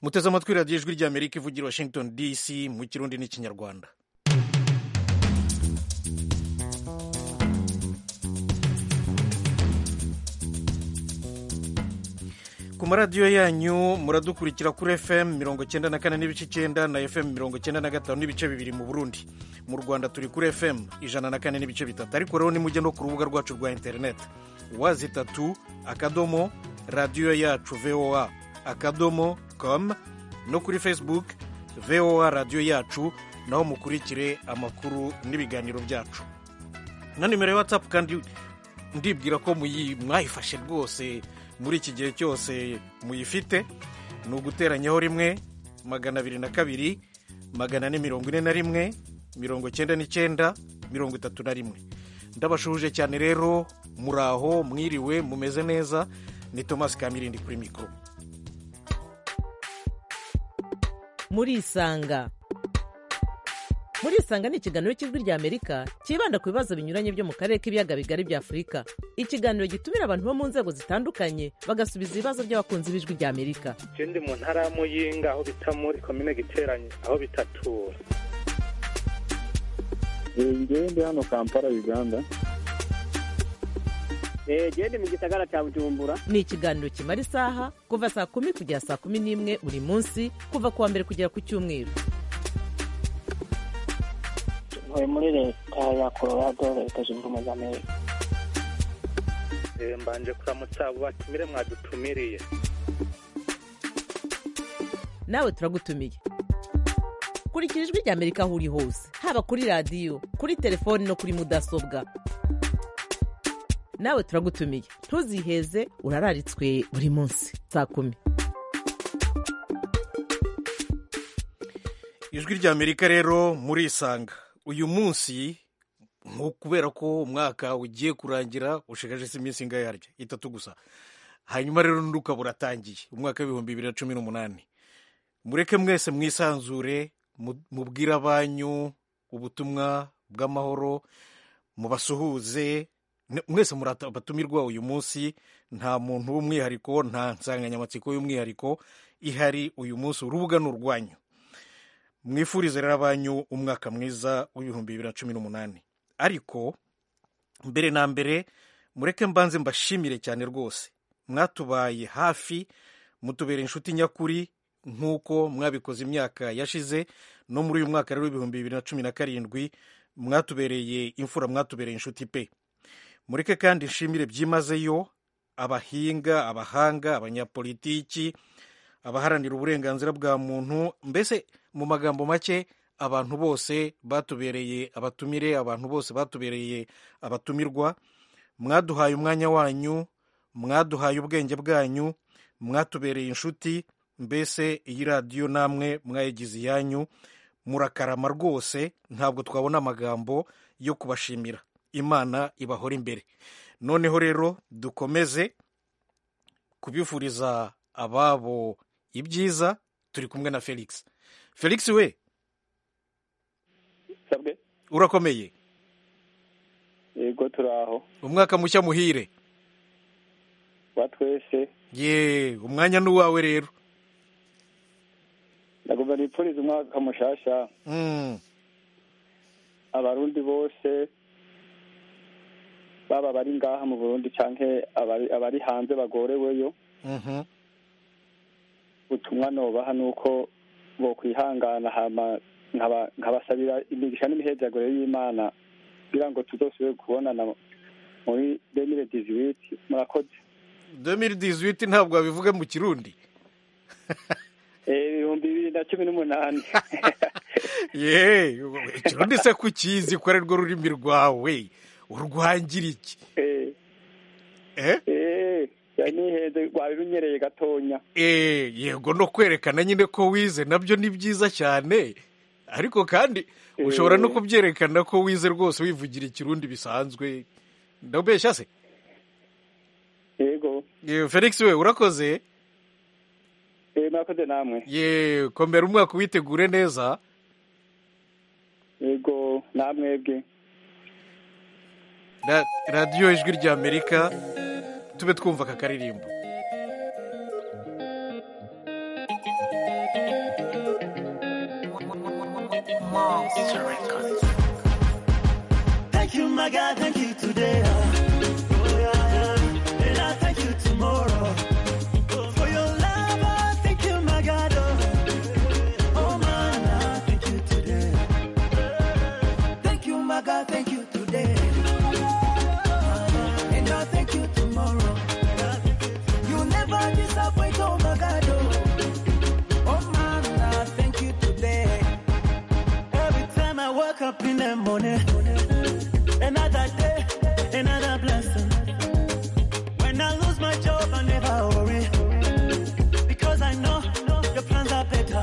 muteze amatwi radiyo ijwi ry'amerika ivugira washington dc mu kirundi n'ikinyarwanda ku maradiyo yanyu muradukurikira kuri fm mirongo cyenda na kane n'ibice icyenda na fm mirongo cyenda na gatanu n'ibice bibiri mu burundi mu rwanda turi kuri fm ijana na kane n'ibice bitatu ariko rero nimujya no ku rubuga rwacu rwa interineti wazi tatu akadomo radiyo yacu voa akadomo com no kuri facebook voa radiyo yacu naho mukurikire amakuru n'ibiganiro byacu na nimero ya whatsapp kandi ndibwira ko mwayifashe rwose muri iki gihe cyose muyifite ni uguteranyaho rimwe magana abiri na kabiri magana ane mirongo ine na rimwe mirongo icyenda n'icyenda mirongo itatu na rimwe ndabashuhuje cyane rero muraho mwiriwe mumeze neza ni tomasi kamirindi kuri mikoro murisanga murisanga ni ikiganiro cy'ijwi ry'amerika cyibanda ku bibazo binyuranye byo mu karere k'ibiyaga bigari bya afurika ikiganiro gitumira abantu bo mu nzego zitandukanye bagasubiza ibibazo by'abakunzi b'ijwi ry'amerika ikindi mu ntara ya muyinga aho bita muri komine giteranye aho bitatura ngende hano kampala uganda gende mu gisagara cya bujumbura ni ikiganiro kimara isaha kuva saa kumi kugera saa kumi n'imwe buri munsi kuva ku wa mbere kugera ku cyumweru ntuye muri leta ya colorado leta zunze ubumwe za amerika Eh, mbanje kuramutsa abo batumire mwadutumiriye nawe turagutumiye kurikira ijwi ry'amerika aho uri hose haba kuri radiyo kuri telefoni no kuri mudasobwa nawe turagutumiye ntuziheze urararitswe buri munsi saa kumi ijwi ry'amerika rero murisanga uyu munsi nko kubera ko umwaka ugiye kurangira ushigaje se iminsi ingahe harya itatu gusa hanyuma rero n'undi ukaba uratangiye umwaka w'ibihumbi bibiri na cumi n'umunani mureke mwese mwisanzure mu- mubwire abanyu ubutumwa bw'amahoro mubasuhuze Ne- mwese muri ata- abatumirwa uyu munsi nta muntu w'umwihariko nta nsanganyamatsiko y'umwihariko ihari uyu munsi urubuga ni urwanyu mwifurize rero abanyu umwaka mwiza w'ibihumbi bibiri na cumi n'umunani ariko mbere na mbere mureke mbanze mbashimire cyane rwose mwatubaye hafi mutubera inshuti nyakuri nk'uko mwabikoze imyaka yashize no muri uyu mwaka rero w'ibihumbi bibiri na cumi na karindwi mwatubereye imfura mwatubereye inshuti pe mureke kandi nshimire byimazeyo abahinga abahanga abanyapolitiki abaharanira uburenganzira bwa muntu mbese mu magambo make abantu bose batubereye abatumire abantu bose batubereye abatumirwa mwaduhaye umwanya wanyu mwaduhaye ubwenge bwanyu mwatubereye inshuti mbese iyi radiyo namwe mwayigize iyanyu murakarama rwose ntabwo twabona amagambo yo kubashimira imana ibahora imbere noneho rero dukomeze kubifuriza ababo ibyiza turi kumwe na felix felix we sabwe urakomeye yego turaho umwaka mushya muhire ba twese ye umwanya ni uwawe rero ndagomba nipfurize umwaka mushasha Mm, abarundi bose baba bari ngaha mu burundi canke abari, abari hanze bagoreweyo mhm. ubutumwa nobaha ni uko bokwihangana hama nkaba- nkabasabira imigisha n'imihezaguro y'imana kugira ngo tuzosubire kubonana muri demire diziwiti murakoze 2018 ntabwo wabivuga mu kirundi Eh, ibihumbi bibiri na cumi n'umunani ye ikirundi se kukizi ko ari rwo rurimi rwawe urwangira iki Eh, eh? eh, yari niheze rwari runyereye gatonya Eh, yego no kwerekana nyine ko wize nabyo ni byiza cyane ariko kandi ushobora no Eh. kubyerekana ko wize rwose wivugira ikirundi bisanzwe ndabeshya se yego Eh, felix we urakoze Eh, murakoze namwe ye komera umwaka witegure neza yego namwebwe Ra- radiyo ijwi ry'amerika tube twumva aka karirimbo wall. It's a record. Thank you, my God. Thank you today. Oh, yeah, yeah. And I thank you tomorrow. For your love, I thank you, my God. Oh, oh man, I thank you today. Thank you, my God. Thank you today. And I thank you tomorrow. You never disappoint, oh my God. oh. Oh man, I thank you today. Every time I wake up in the morning, another day, another blessing. When I lose my job, I never worry. Because I know your plans are better.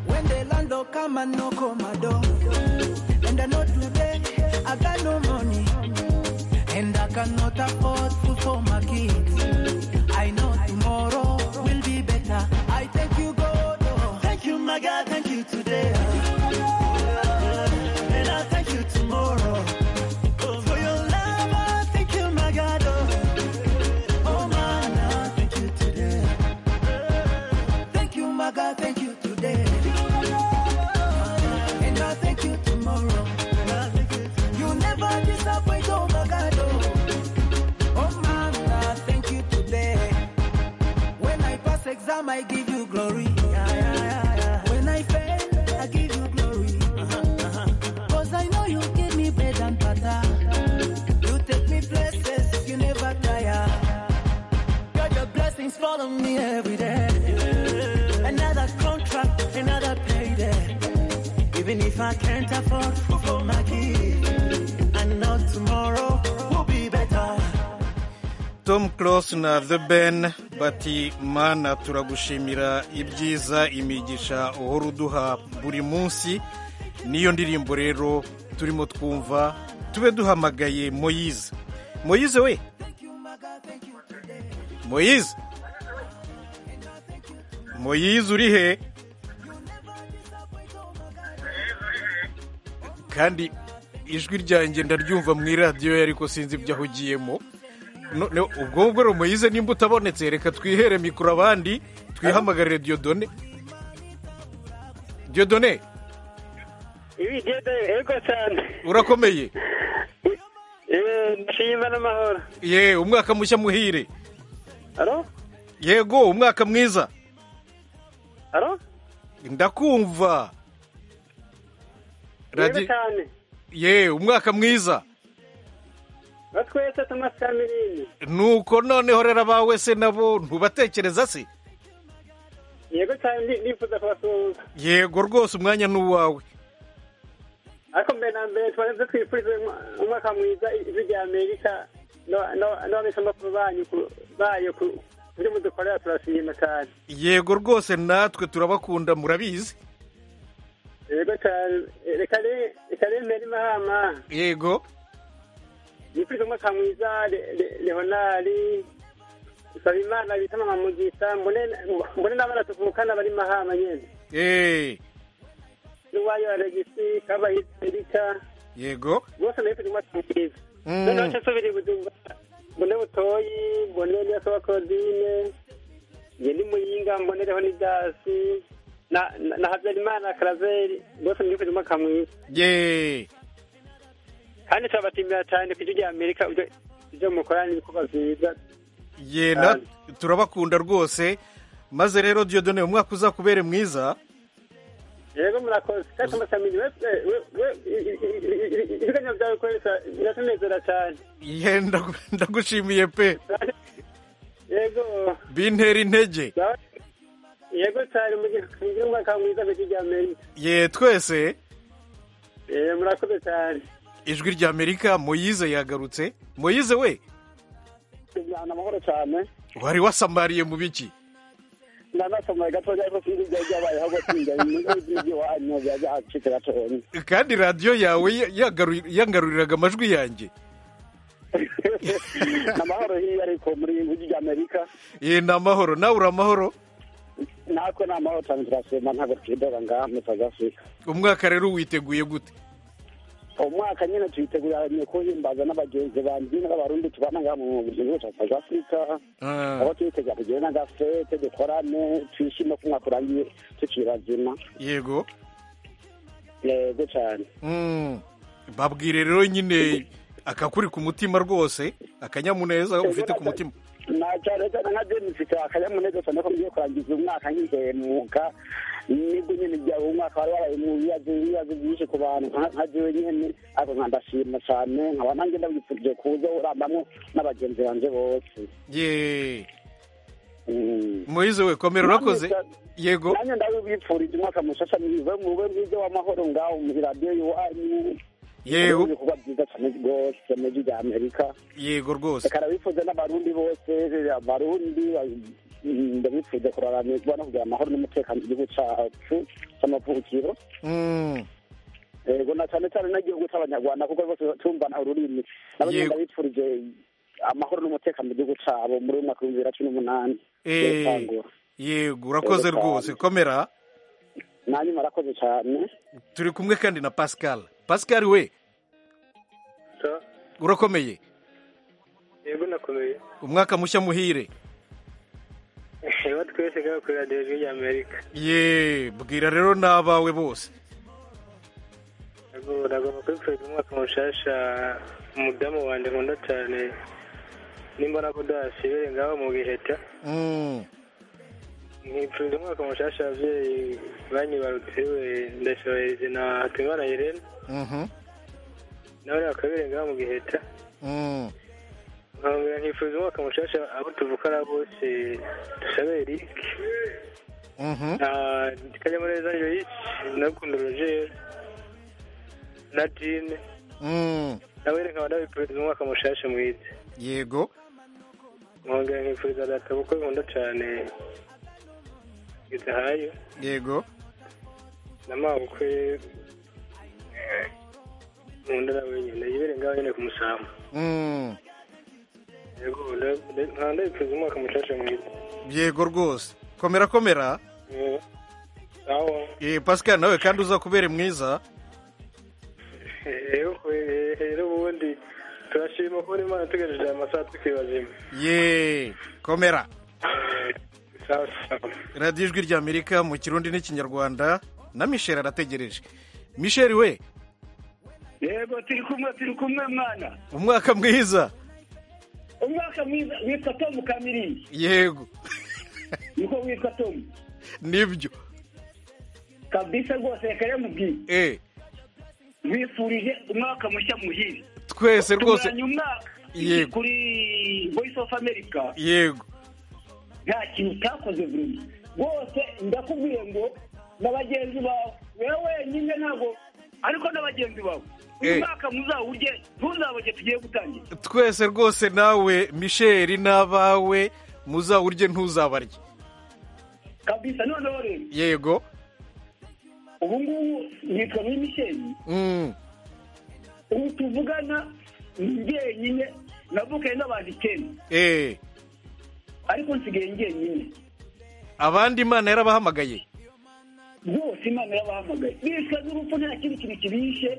When the land don't come and knock on my door. And I know today I got no money. And I cannot afford food for my kids. I know tomorrow will be better. I thank you, God. oh. Thank you, my God. Thank you today. And I thank you tomorrow. For your love, I thank you, my God. oh. Oh, man, I thank you today. Thank you, my God. Thank you today. And I thank you tomorrow. You never disappoint, oh, my God. Oh, oh man, I thank you today. When I pass exam, I give you glory. Yeah, yeah, yeah, yeah. When I fail, I give you glory. Cause I know you give me bread and butter. You take me places, you never tire. God, your blessings follow me every day. Another contract, another payday. Even if I can't afford food for my kids, I know tomorrow will be better. tom Close na the ben bati mana turagushimira ibyiza imigisha uhora uduha buri munsi niyo ndirimbo rero turimo twumva tube duhamagaye moyize moyize we moyize moyize uri he kandi ijwi ryanjye ndaryumva mu iradiyo ariko sinzi ibyo ahugiyemo No- no, ubwo ngubwo rero muyize nimba utabonetse reka twihere mikoro abandi twihamagarire diyodone diyodone ibi igenda yego cyane urakomeye Eh, ndashima n'amahoro ye umwaka mushya muhire aro yego umwaka mwiza aro ndakumva yego Radi- cyane ye umwaka mwiza batwese tumasa miliyoni nuko noneho rero abawe se nabo ntubatekereza se yego cyane ndi- ndifuza kubasuhuza yego rwose umwanya ni uwawe ariko mbere na mbere twarenze twifurize umwa- umwaka mwiza ijwi rya amerika no- no- n'ababeshamakuru banyu ku- bayo ku- kuri mudukorera turashima cyane yego rwose natwe turabakunda murabizi yego cyane Eh, reka re- reka rero mbere mahama yego nifuriza umwaka mwiza Le- Le- leonari nsaba imana bita mama mugisha mbone mbone n'abana tuvukana bari mahama nyene Eh, n'uwayo alegisi kabahizi erika yego bose nifuriza umwaka mwiza Mm. noneho nsubiri bujumbura mbone butoyi mbone niyasoba claudine nge ni muyinga mbonereho n'idasi na na- na habyarimana karaveri bose nifuriza umwaka mwiza ye kandi turabatimira cyane ku ijwi rya amerika ibyo- ibyo mukorana n'ibikorwa byiza ye na turabakunda rwose maze rero diyodone umwaka uzakubere mwiza yego murakoze kandi amasamiri ibiganiro byawe ukoresha biratunezera cyane ye ndagu- ndagushimiye pe yego bintera intege byawe- yego cyane mugire mugire umwaka mwiza ku ijwi rya amerika ye twese Eh, murakoze cyane ijwi rya amerika moyize yagarutse moyize we Ndana amahoro cyane wari wasamariye mu biki ndanasomaye gatoya ariko sinzi ibyo byabayeho ngo sinjya iwanyu byajya hacitse gatoya kandi radiyo yawe ya- yagaru- yangaruriraga amajwi yanjye amahoro hiyo ariko muri ijwi rya amerika ye ni amahoro nawe uri amahoro natwe ni amahoro cyane turasema ntabwo twidora ngaha muri south africa umwaka rero witeguye gute umwaka nyine tuyiteguranye kuhimbaza n'abagenzi bandi n'abarundi tubana ngaha mu gihugu cya south africa Ah, aho twitegura kugira n'agafete dukorane twishime ko umwaka urangiye tukiri bazima yego yego cyane Mm. babwire rero nyine akakuri ku mutima rwose akanyamuneza ufite ku mutima na cyane cyane nka jenisi akanyamuneza cyane ko ngiye kurangiza umwaka ngize mu mwuga nibwo nyine byaba umwaka wari waraye mu bibazo ibibazo byinshi ku bantu nka- nka jewe nyine ariko nkandashima cyane nkaba nanjye ndabipfurije kuza urambamo n'abagenzi banjye bose ye Mm. moyize we komera urakoze yego nanjye ndabibipfurije umwaka mushasha mwiza mube mwiza w'amahoro ngaho muri radiyo iwanyu yego ibikorwa byiza cyane rwose muri rya amerika yego rwose reka ndabifuza n'abarundi bose abarundi ba- ndabifuza kuraramirwa no kugira amahoro n'umutekano mu gihugu cyacu cy'amavukiro Mm. yego na cyane cyane n'igihugu cy'abanyarwanda kuko bose tumvana ururimi nabo nyine Yego. ndabifurije amahoro n'umutekano mu gihugu cyabo muri uyu mwaka w'ibihumbi bibiri na cumi n'umunani Eh. Yego. yego urakoze rwose komera nanjye murakoze cyane turi kumwe kandi na pascal pascal we urakomeye yego nakomeye umwaka mushya muhire reba twese ngaho kuri radiyo ijwi ry'amerika ye bwira rero n'abawe bose Yego, ndagomba kubipfuriza umwaka mushasha umudamu wanjye nkunda cyane nimbona ko udahasibire ngaho mu biheta Mm. nkipfuriza umwaka mushasha ababyeyi banyibarutse we ndashohereze na hatimana irene Mhm. nawe bakabire ngaho mu giheta Mm. nkongera nkipfuriza umwaka mushasha abo tuvukana bose dusabere rike Mhm. kanyamuneza yoyisi nakundo rogeri na jine Mm. nawe reka ndabifuriza umwaka mushasha mwiza yego nkongera nkifuriza data kuko nkunda cyane idahayo yego na mama bukwe eh, nkunda na wenyine yibere ngaho nyine ku musambu Mm. yego nda- nda- nka ndabifuriza umwaka mushasha mwiza yego rwose komera komera Eh, aho Eh, pascal nawe kandi uza kubera mwiza rero eh, rero ubundi turashima kubona imana tugejeje aya masaha tukiri bazima ye komera Eh, sawa sawa radiyo ijwi ry'amerika mu kirundi n'ikinyarwanda na michel arategereje michel we yego turi kumwe turi kumwe mwana umwaka mwiza umwaka mwiza witwa tomu kamirindi yego niko witwa tomu nibyo kabisa rwose reka rero mubwire eh bifurije umwaka mushya muhire twese rwose tunguranye umwaka Yego. kuri voice of america yego nta kintu utakoze buri rwose ndakubwiye ngo na bagenzi bawe wewe wenyine ntabwo ariko na bagenzi bawe Eh. uyu mwaka muzawurye ntuzaboge tugiye gutangira twese rwose nawe michel n'abawe muzawurye ntuzabarye kabisa noneho rero yego ubu ngubu nitwa muri misheli Mm. ubu tuvugana ni njyenyine navukaye n'abantu icyenda eh ariko nsigaye njyenyine abandi imana yarabahamagaye rwose imana yabahamagaye bishwe n'urupfu nta kindi kintu kibishe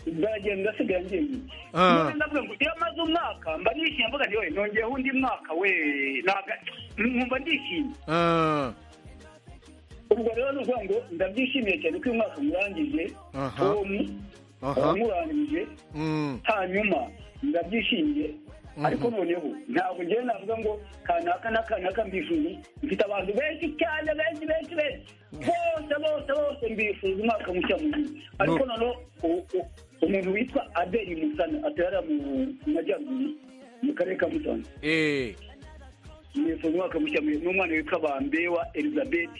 ndagenda asigaye njyenyine Ah. none ndavuga ngo iyo amaze umwaka mba nishimye mvuga nti "Oye, nongeyeho undi mwaka we ntabwo nkumva ndishimye Ah, ubwo rero ni ukuvuga ngo ndabyishimiye cyane ko uyu mwaka murangije Aha. tom aha wamurangije Mm. hanyuma ndabyishimiye ariko noneho ntabwo njyewe navuga ngo kanaka na kanaka mbifuje mfite abantu benshi cyane benshi benshi benshi bose bose bose mbifuje umwaka mushya muzima ariko noneho u- u- umuntu witwa adeli musana atorera mu mu majyaruguru mu karere ka musanze eh nifuza umwaka mushya mu- n'umwana witwa bambewa elizabeth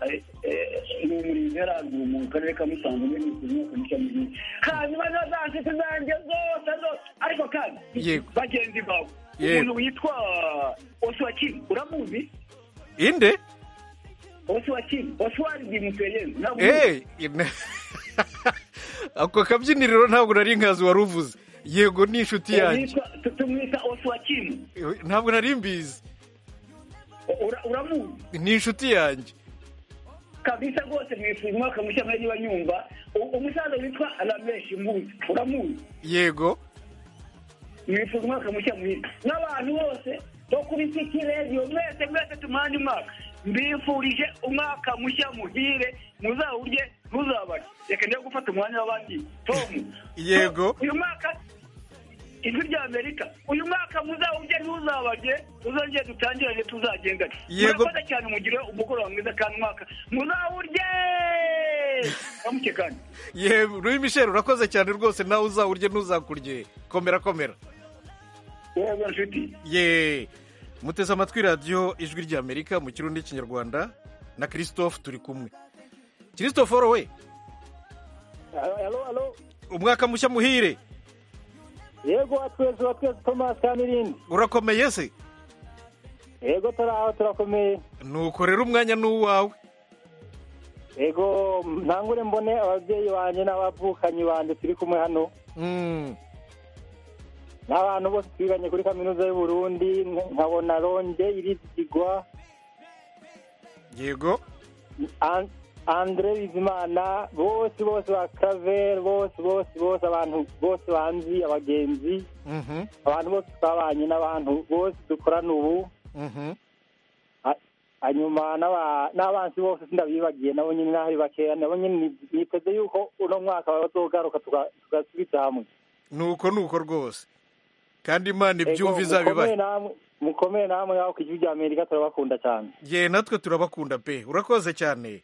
eh, eh, ni umurinzi yari aguye mu karere ka musanze niwe nifuza umwaka mushya muhire hanyuma na za nshuti zanjye zose zose ariko kandi Yego. bagenzi bawe Yego. umuntu witwa oswakini uramuzi inde oswakini oswari di museyenzi ntabwo umuzi? Eh, ine- ako kabyiniriro ntabwo nari nkazi wari uvuze yego ni inshuti yanjye Yitwa- tu- tumwita oswakini ntabwo nari mbizi Ura- uramuzi ni inshuti yanjye kabisa rwose mwifuza umwaka mushya mwari niba nyumva U- umusaza witwa rameshi mbuzi uramuzi yego nifuza umwaka mushya mwiza n'abantu bose bo kuri city radio mwese mwese tumane umwaka mbifurije umwaka mushya muhire muzawurye ntuzabare reka njya gufata umwanya w'abandi tom Yego. uyu mwaka ijwi rya amerika uyu mwaka muzawurye ntuzabage tuzongere dutangirane tuzagendane Yego. murakoze cyane mugire umugoroba mwiza kandi umwaka muzawurye ntamuke kandi yewe Louis Michel urakoze cyane rwose nawe uzawurye ntuzakurye komera komera yewe nshuti ye muteze amatwi radiyo ijwi ry'amerika mu kirundi n'ikinyarwanda na christophe turi kumwe christophe we alo alo umwaka mushya muhire yego wa twese wa twese tomasi kamirindi urakomeye se yego turi aho turakomeye ntukorera umwanya n'uwawe yego ntangure mbone ababyeyi banjye n'abavukanyi banjye turi kumwe hano Mm, n'abantu bose twiganye kuri kaminuza y'u Burundi nkabona ronge irizigwa yego An- andre bizimana bose bose ba karaveri bose bose bose abantu bose banzi abagenzi Mhm, abantu bose twabanye n'abantu bose dukorana ubu mhm. hanyuma n'aba- n'abansi bose sindabibagiye nabo nyine n'ahari bakeya nabo nyine ni- niteze yuko uno mwaka bazogaruka tuga- tugasubiza hamwe nuko nuko rwose kandi imana Ego, ibyumva mukomere izabibaye namwe- mukomere namwe aho ku gihugu amerika turabakunda cyane ye natwe turabakunda pe urakoze cyane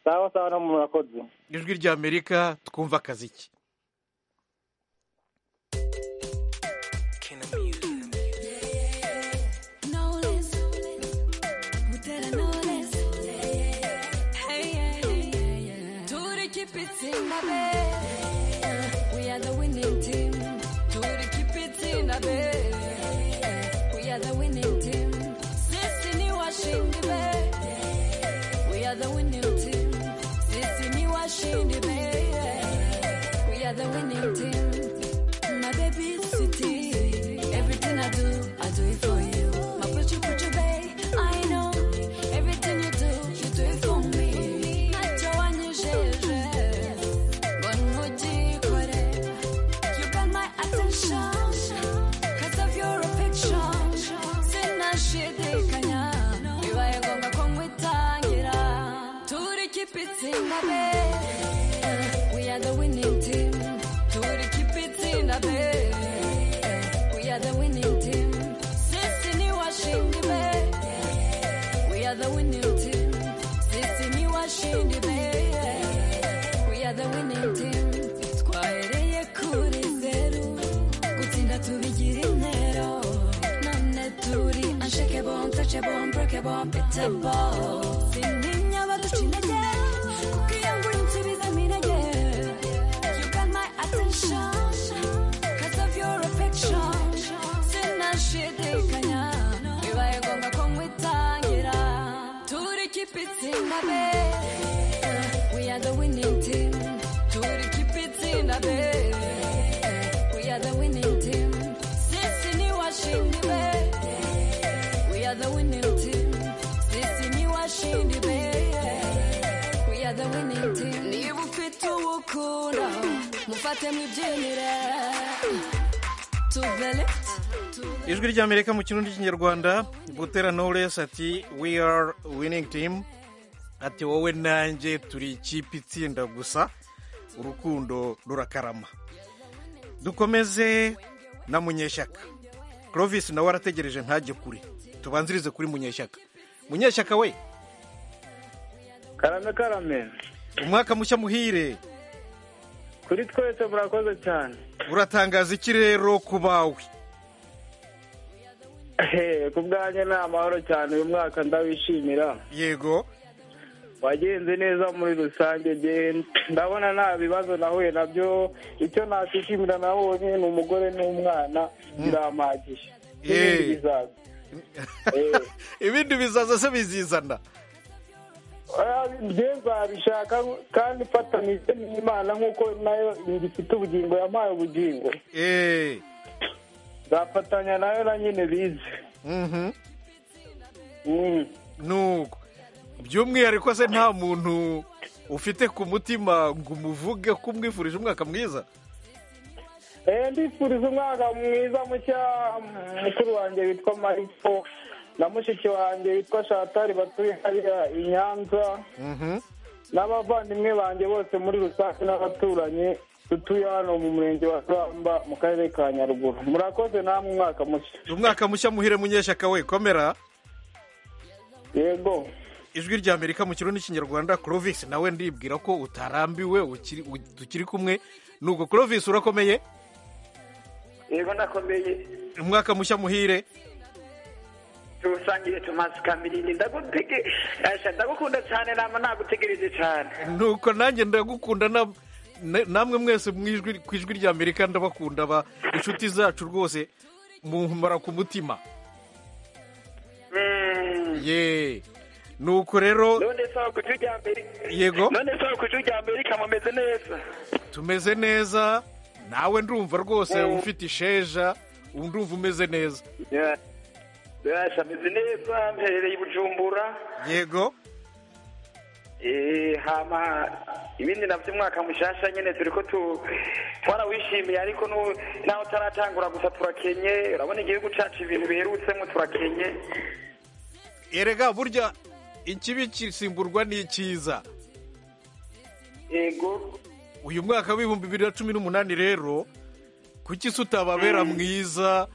sawa sawa no murakoze ijwi ry'amerika twumva akazi ki We are the winning team. My baby city. Everything I do, I do it for you. My puchu puchu bay, I know. Everything you do, you do it for me. Macho wanyu jeje. Bonmuji kore. You got my attention. Cause of your affection. Sina shidikanya. Bibaye ngombwa ko nkwitangira. Turi keep it in the bed. We are the winning team. Turi keep it in the bed. We are the winning team. Sisi ni washindi be. We are the winning team. Sisi ni washindi be. We are the winning team. Twahereye kuri zeru. Gutsinda tubigira intero. None turi unshakable, untouchable, unbreakable, unbeatable. Sintinya abaduca intege, kuko iyo ngura insubizamo intege. You got my attention, 'cause of your affection. Sinashidikanya, bibaye ngombwa ko nkwitangira. Turi keep it in the bed. We are the winning team. Turi keep it in the bed. We are the winning team. Sisi ni washindi be. We are the winning team. Sisi ni washindi be. We are the winning team. Niba ufite uwukunda, mufate mwibyinire. Tuve left. ijwi ry'amerika mu kirundi n'ikinyarwanda butera knowless ati we are winning team ati wowe nanjye turi ikipe itsinda gusa urukundo rurakarama dukomeze na munyeshyaka clovis nawe arategereje ntajye kure tubanzirize kuri munyeshyaka munyeshyaka we karame karame umwaka mushya muhire kuri twese murakoze cyane uratangaza iki rero ku bawe Ehe, ku bwanjye ni amahoro cyane uyu mwaka ndawishimira yego wagenze neza muri rusange njye ndabona nta bibazo nahuye nabyo icyo nakwishimira nabonye ni umugore n'umwana birampagije n'ibindi Eh. bizaza Eh. ibindi bizaza se bizizana Ah, njye nzabishaka kandi mfatanije n'imana nk'uko nayo ngifite ubugingo yampaye ubugingo eee nzafatanya nayo na nyine bize Mm. nuko by'umwihariko se nta muntu ufite ku mutima ngo umuvuge ko umwifurije umwaka mwiza Eh, ndifuriza umwaka mwiza mushya mukuru wanjye witwa mariko na mushiki wanjye witwa shatari batuye hariya i nyanza n'abavandimwe banjye bose muri rusange n'abaturanyi dutuye hano mu murenge wa ruramba mu karere ka nyaruguru murakoze namwe umwaka mushya umwaka mushya muhire munyeshyaka we komera yego ijwi rya amerika mu kirundi n'ikinyarwanda clovis nawe ndibwira ko utarambiwe ukiri- u- tukiri kumwe nuko clovis urakomeye yego ndakomeye umwaka mushya muhire tuwusangire tumaze kamirindi ndagutege Asha, ndagukunda cyane nama nagutegereje cyane nuko nanjye ndagukunda na- na- namwe mwese mu ijwi- ku ijwi rya amerika ndabakunda ba inshuti zacu rwose mumpara ku mutima ye nuko rero none sawa ku ijwi rya amerika Yego. none sawa ku ijwi rya amerika mumeze neza tumeze neza nawe ndumva rwose ufite isheja ndumva umeze neza Asha, meze neza mperereye i bujumbura yego Eh, hama ibindi navyo umwaka mushasha nyene turiko tu twarawishimiye ariko nu- naho utaratangura gusa turakenye urabona igihugu cacu ibintu biherutsemo turakenye erega burya ikibi kisimburwa n'icyiza yego uyu mwaka w'ibihumbi bibiri na cumi n'umunani rero kuki se utababera mwiza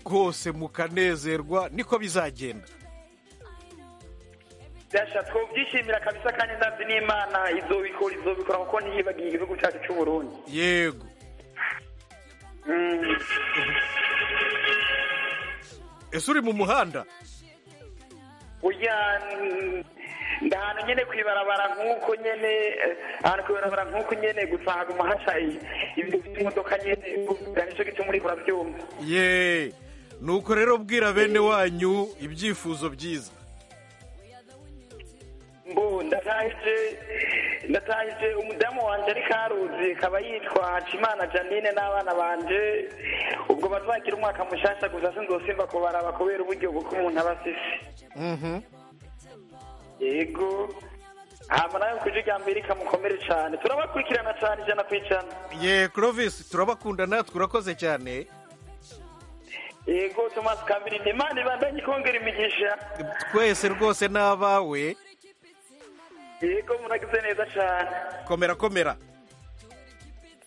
rwose mukanezerwa niko bizagenda Dasha, twovyishimira kabisa kandi ndazi n'imana izobikora izobikora kuko ntiyibagiye igihugu cacu c'uburundi yego ese uri mu muhanda burya mm, ndahanu nyene kwibarabara nk'uko nyene eh, ahantu kwibarabara nk'uko nyene gusa haguma hasha i- ibintu vy'imodoka nyene ubwa nico gituma uriko uravyumva ye nuko rero bwira bene wanyu ibyifuzo byiza mbu ndatahije ndatahije umudamu wanje ari karuzi kaba yitwa hacimana janine n'abana banje ubwo bazagira umwaka mushasha gusa sinzosimba kubaraba kubera uburyo bw'uko umuntu aba asise yego hama nawe kuje rya amerika mukomere cane turabakurikirana cane ijana ku ijana ye clovis turabakunda natwe urakoze cyane yego tomasi kambirindi imana ibandanye ikongera imigisha twese rwose n'abawe yego muragize neza cane komera komera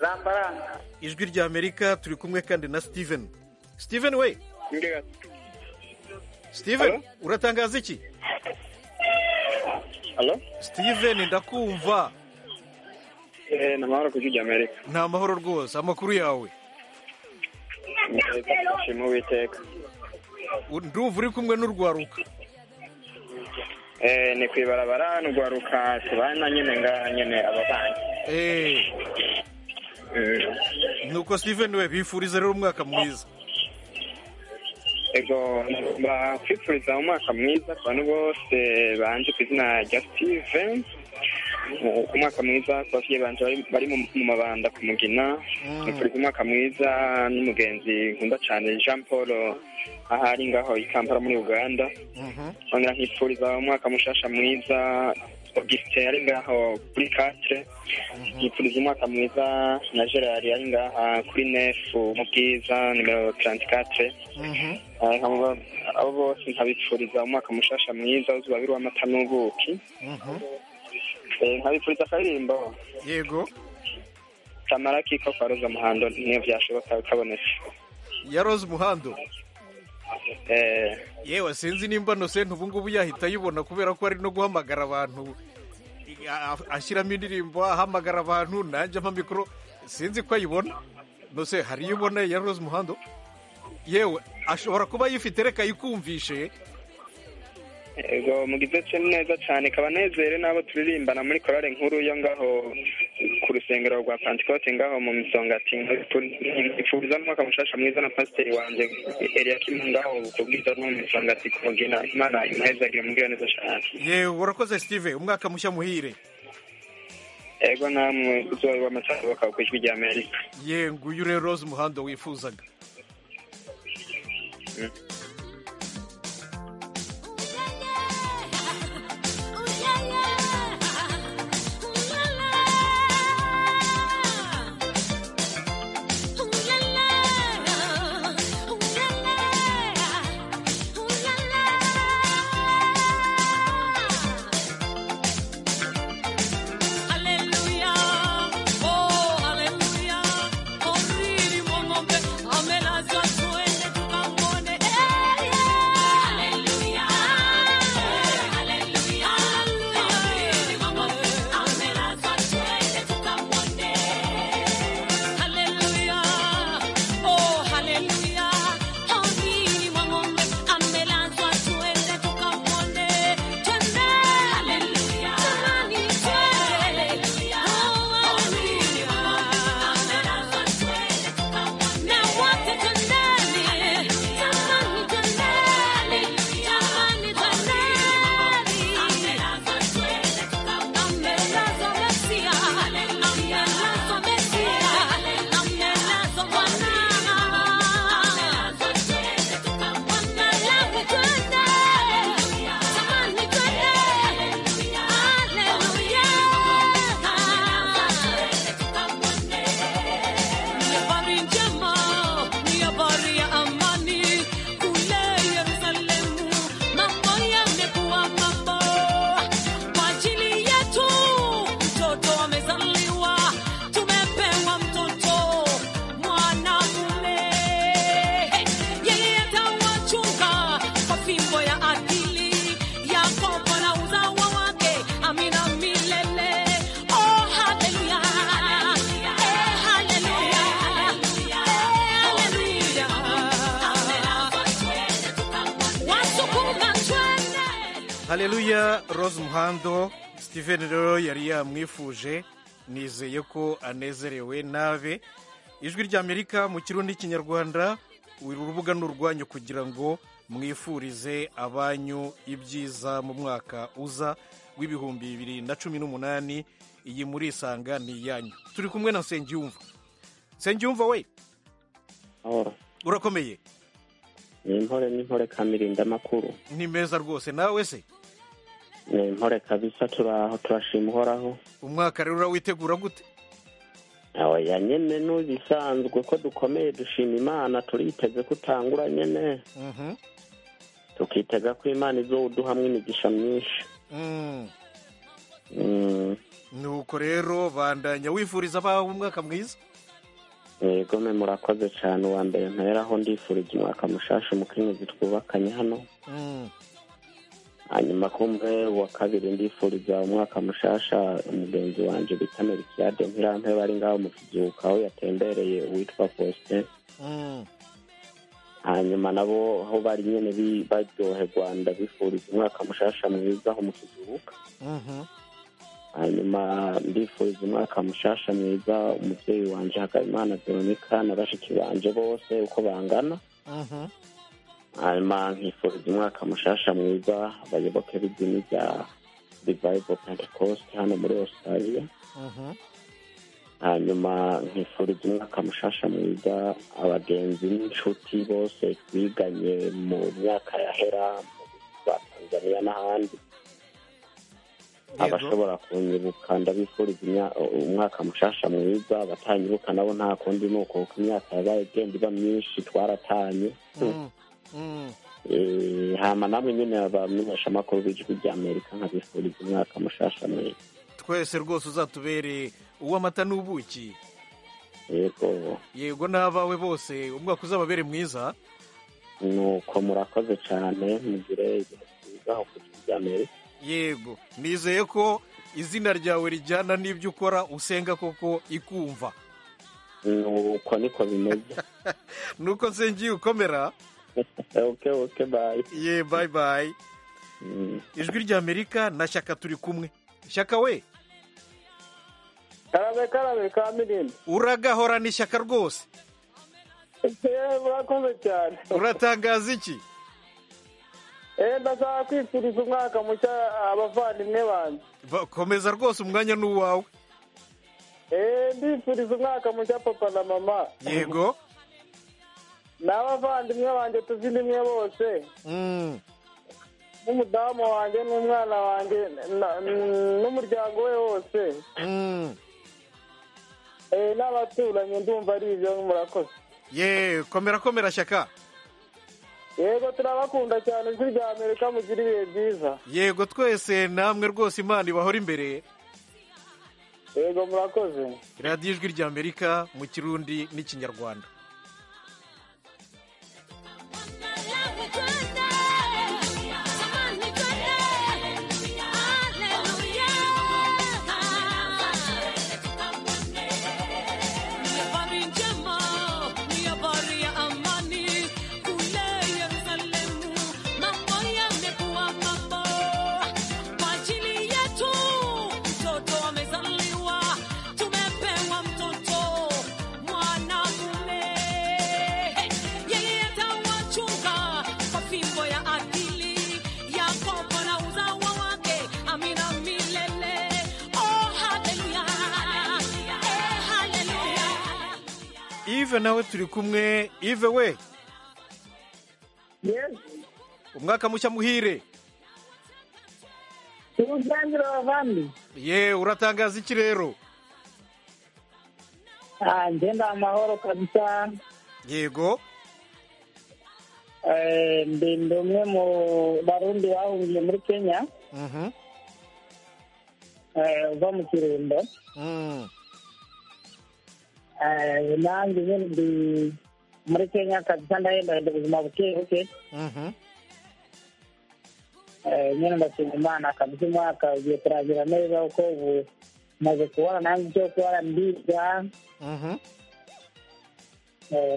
ramba ramba ijwi rya amerika turi kumwe kandi na steven steven we steven uratangaza iki Halo? steven ndakumva Eh, ni amahoro ku ijwi rya Amerika. ni amahoro rwose amakuru yawe Neza tugashima Uwiteka. ndumva uri kumwe n'urwaruka Eh, ni ku ibarabara n'urwaruka tubana nyine ngaha nyine abavanye. Eh, Mm. nuko steven we bifuriza rero umwaka mwiza Ego bakwifuriza umwaka mwiza ku bantu bose banje ku izina rya Steven. Eh, Umwaka mwiza ku bavyeyi banje bari- bari mu mu mabanda ku Mugina. Nifuriza umwaka mwiza n'umugenzi nkunda cyane Jean Paul ahari ngaho i Kampala muri Uganda. nkongera nkifuriza umwaka mushasha mwiza augustin ari ngaho kuri katre nkifuriza umwaka mwiza na gerard ari ngaha kuri nefu mu bwiza nimero taranti katre abo bose nkabifuriza umwaka mushasha mwiza uzubabiri w'amata n'ubuki Eh, nkabifuriza akaririmbo yego kamara kiko kwa roza muhando niyo byashoboka kabonetse ya rose muhando Eh, yewe sinzi nimba nose ubu ngubu yahita ayibona kubera ko ari no guhamagara abantu a- a- ashyiramo indirimbo ahamagara abantu nanjye ampa mikoro sinzi ko ayibona nose hari iyo ubona ya rose muhando yewe ashobora kuba ayifite reka ayikumvishe ego mugize cye neza cyane kabanezere n'abo turirimbana muri korale nkuru yo ngaho ku rusengero rwa pantekote ngaho mu misongati ipfuriza n'umwaka mushasha mwiza na pasiteri wanjye eliyakimu ngaho kubwiza no mu misongati kumugina imana imuhezagire mubwira neza cyane yewe urakoze steve umwaka mushya muhire ego namwe uzoba amasaha bakaba ku ijwi rya amerika ye nguyu rero rose muhando wifuzaga Ooh la la, ooh la la, ooh la la. hareruya rose muhando steven rero yari yamwifuje nizeye ko anezerewe nabe ijwi ry'amerika mu kirundi n'ikinyarwanda uru rubuga ni urwanyu kugira ngo mwifurize abanyu ibyiza mu mwaka uza w'ibihumbi bibiri na cumi n'umunani iyi muri isanga ni iyanyu turi kumwe na nsengiyumva nsengiyumva we urakomeye ni intore n'intore kamirinda makuru ni meza rwose nawe se ni intore kabisa turaho turashima uhoraho umwaka rero urawitegura gute oya nyine n'ubisanzwe ko dukomeye dushima imana turiteze ko utangura nyine tukitega ko imana izawuduhamwe imigisha myinshi nuko rero bandanya wifuriza abawe umwaka mwiza mwigome murakoze cyane uwa mbere nteraho ndifurije umwaka mushasha umukenyezi twubakanye hano hanyuma kumwe uwa kabiri ndifuriza umwaka mushasha umugenzi wanjye bita merikiyade ntirampe bari ngaho mu kizuka aho yatembereye uwitwa faustin hanyuma nabo aho bari nyine baryohe rwanda bifuriza umwaka mushasha mwiza aho mu kizuka hanyuma ndifuriza umwaka mushasha mwiza umubyeyi wanjye hakabimana veronica na bashiki banjye bose uko bangana hanyuma nkifuriza umwaka mushasha mwiza abayoboke b'idini rya revival pentecost hano muri australia hanyuma nkifuriza umwaka mushasha mwiza abagenzi n'inshuti bose twiganye mu myaka yahera mu za tanzania n'ahandi abashobora kunyibuka ndabifuriza umwaka mushasha mwiza abatanyibuka nabo nta kundi ni uko kuko imyaka yabaye igenda iba myinshi twaratanye hama namwe nyine abamenyeshamakuru b'ijwi ry'amerika nkabifuriza umwaka mushasha mwiza twese rwose uzatubere uw'amata n'ubuki yego yego n'abawe bose umwaka uzababere mwiza nuko murakoze cyane mugire ibintu byiza aho ku ijwi ry'amerika yego nizeye ko izina ryawe rijyana n'ibyo ukora usenga koko ikumva nuko niko bimeze nuko nsengeye ukomera ye bayi bayi ijwi ry'amerika na shyaka turi kumwe shyaka we karabe karabe ka mirindi uragahorana ishyaka rwose urakoze cyane uratangaza iki ndashaka kwifuriza umwaka mushya abavandimwe banjye komeza rwose umwanya ni uwawe ndifuriza umwaka mushya papa na mama yego n'abavandimwe banjye tuzindimwe bose n'umudamu wanjye n'umwana wanjye n'umuryango we wose n'abaturanyi ndumva ari ibyo murakoze ye komera komera shyaka yego turabakunda cyane ijwi rya amerika mugira ibihe byiza yego twese namwe rwose imana ibahora imbere yego murakoze radiyo ijwi rya amerika mu kirundi n'ikinyarwanda ive nawe turi kumwe ive we umwaka mushya muhire ye uratangaza iki rero ngenda amahoro kabisa yego ndi umwe mu barundi bahungiye muri kenya uva mu kirundo nanjye nyine ndi muri kenya kabisa ndahemba ubuzima buke buke nyine ndashima imana kabisa umwaka ugiye kurangira neza kuko ubu maze kubona nanjye icyo kubona ndiga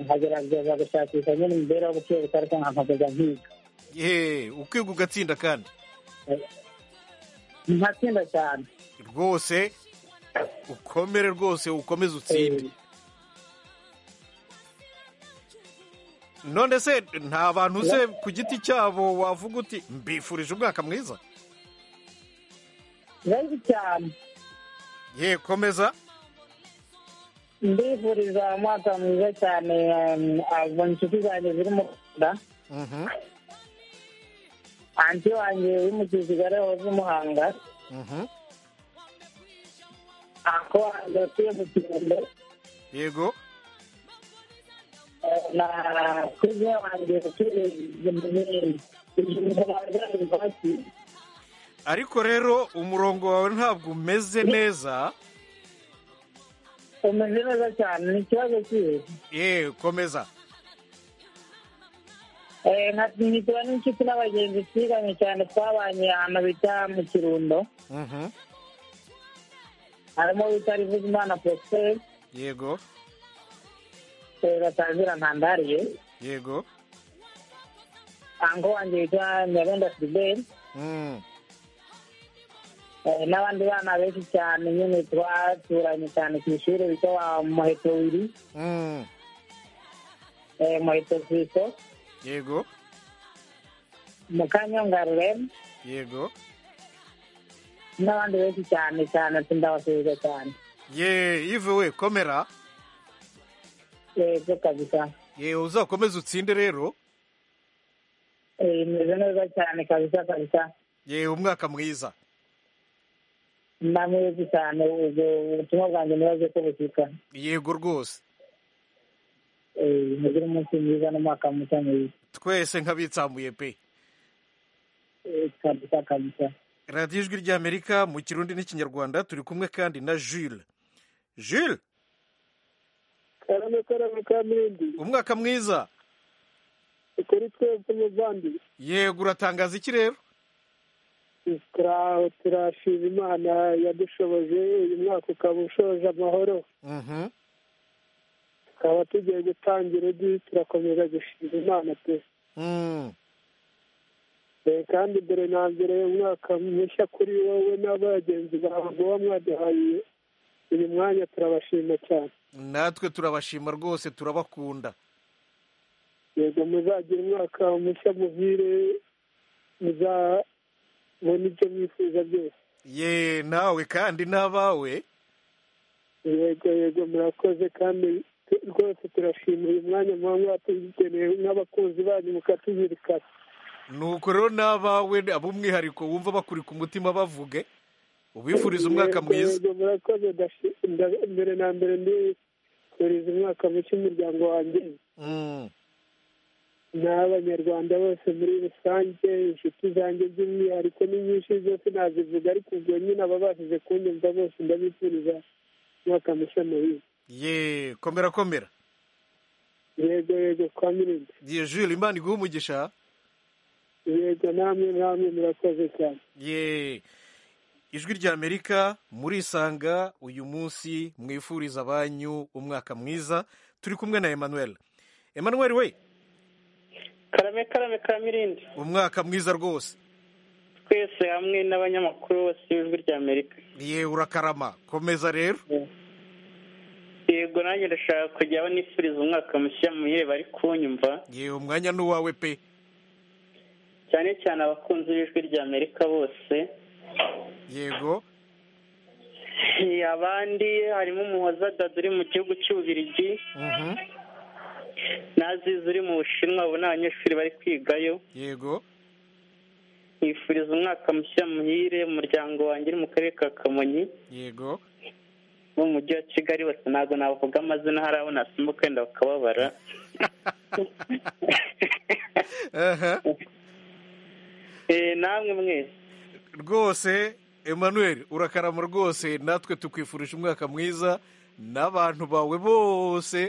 nkagerageza gushakisha nyine imibereho buke buke ariko nkakomeza nkiga ukiga ugatsinda kandi nkatsinda cyane rwose ukomere rwose ukomeze utsinde none se nta bantu se ku giti cyabo wavuga uti mbifurije umwaka mwiza benshi cyane ye komeza ndifuriza umwaka mwiza cyane um, abo inshuti zanjye ziri mu rwanda anti wanjye uri mu kisigare wahoze i muhanga ako wanjye utuye mu kirundo yego eh, na kuze wanjye utuye mu Mirindi. Ijuru baragaraga bati, ariko rero umurongo wawe ntabwo umeze neza umeze neza cyane ni ikibazo kihe ye komeza Eh, nka- nkitura n'inshuti n'abagenzi twiganye cyane twabanye ahantu bita mu kirundo harimo bita rivuzimana prosper yego eh, batangira ntandariye yego ango wanjye witwa nyabenda filiberi Mm. Eh, n'abandi bana benshi cyane nyine twaturanye cyane ku ishuri bita wa muheto wiri Mm. eh, muheto kristo yego mukanyonga rurem yego n'abandi benshi cyane cyane ati ndabasubiza cyane ye ive we komera yego kabisa ye uzakomeze utsinde rero Eh, imeze neza cyane kabisa kabisa ye umwaka mwiza ndamurezi cyane ubwo ubutumwa bwanjye nibaze ko bushyika yego rwose Eh, mugire umunsi mwiza n'umwaka mushya mwiza twese nk'abitsamuye pe Eh, kabisa kabisa radiyo ijwi ry'amerika mu kirundi n'ikinyarwanda turi kumwe kandi na jules jules karame karame ka mirindi umwaka mwiza ukuri twebwe muvandi yego uratangaza iki rero turashima imana yadushoboje uyu mwaka ukaba ushoje amahoro Mhm. tukaba tugiye gutangira undi turakomeza gushima imana pe Mm. Eh, kandi mbere na mbere umwaka mushya kuri wowe n'abagenzi bawe muba mwaduhaye uyu mwanya turabashima cyane natwe turabashima rwose turabakunda yego muzagira umwaka mushya muhire muzabona ibyo mwifuza byose ye nawe kandi n'abawe yego yego murakoze kandi tu- rwose turashima uyu mwanya muba mwatugeneye n'abakunzi banyu mukatuzirikana nuko rero n'abawe ab'umwihariko wumva bakurika umutima bavuge ubifuriza umwaka Yego, mwiza yego murakoze ndashi- nda- mbere na mbere ndifuriza umwaka mushya umuryango wanjye Mm. n'abanyarwanda bose muri rusange inshuti zanjye by'umwihariko ni nyinshi zose nazivuga ariko ubwo nyine ababashije kunyumva bose ndabifuriza umwaka mushya muhire ye komera komera yego yego kwa mirindi ye jules imana iguha umugisha yego namwe namwe murakoze cyane ye ijwi ry'amerika murisanga uyu munsi mwifuriza abanyu umwaka mwiza turi kumwe na emmanuel emmanuel we karame karame ka mirindi umwaka mwiza rwose twese hamwe n'abanyamakuru bose b'ijwi ry'amerika ye urakarama komeza rero yego nanjye ndashaka kujya banifuriza umwaka mushya muhire bari kunyumva ye umwanya ni uwawe pe cyane cyane abakunzi b'ijwi ry'amerika bose yego Eh, abandi harimo umuhoza dada uri mu gihugu cy'ububirigi naziza uri mu bushinwa abo ni abanyeshuri bari kwigayo yego nifuriza umwaka mushya muhire umuryango wanjye uri mu karere ka kamonyi yego bo mu mujyi wa kigali bose ntabwo navuga amazina hari abo nasimbuka wenda bakababara Eh, namwe mwese rwose emmanuel urakarama rwose natwe tukwifurije umwaka mwiza n'abantu bawe bose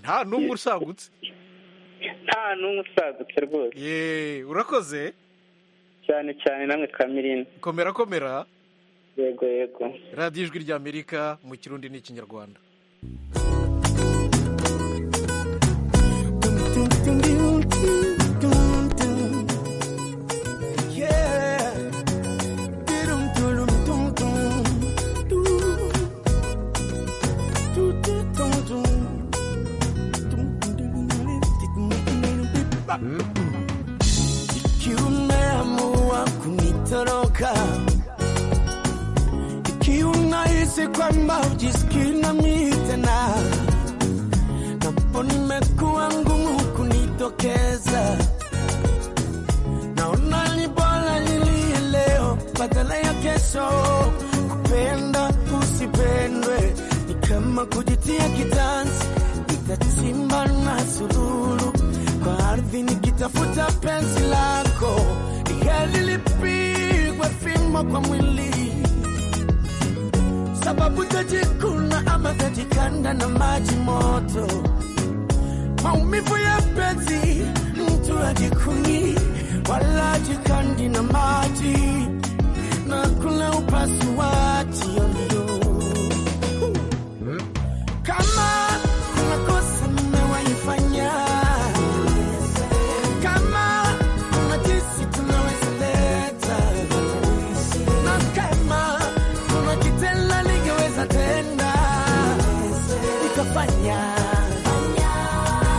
nta n'umwe usagutse nta n'umwe usagutse rwose ye urakoze cyane cyane namwe kamirindi komera komera yego yego radiyo ijwi ry'amerika mu kirundi n'ikinyarwanda Yeah. kwamba ujisikii na mimi tena, napo nimekuwa ngumu kunitokeza, naona ni bora nilie leo badala ya kesho. Kupenda usipendwe ni kama kujitia kitanzi, nitachimba na sululu kwa ardhi nikitafuta penzi lako, ni heri lipigwe fimbo kwa mwili sababu tajikuna ama tajikanda na maji moto, maumivu ya penzi mtu ajikuni wala ajikandi na maji na kuna upasuaji wa miguu. Kama kuna kosa mmewaifanya, kama kuna jinsi tunaweza leta, na kama kuna kitendo ningeweza tenda nikafanya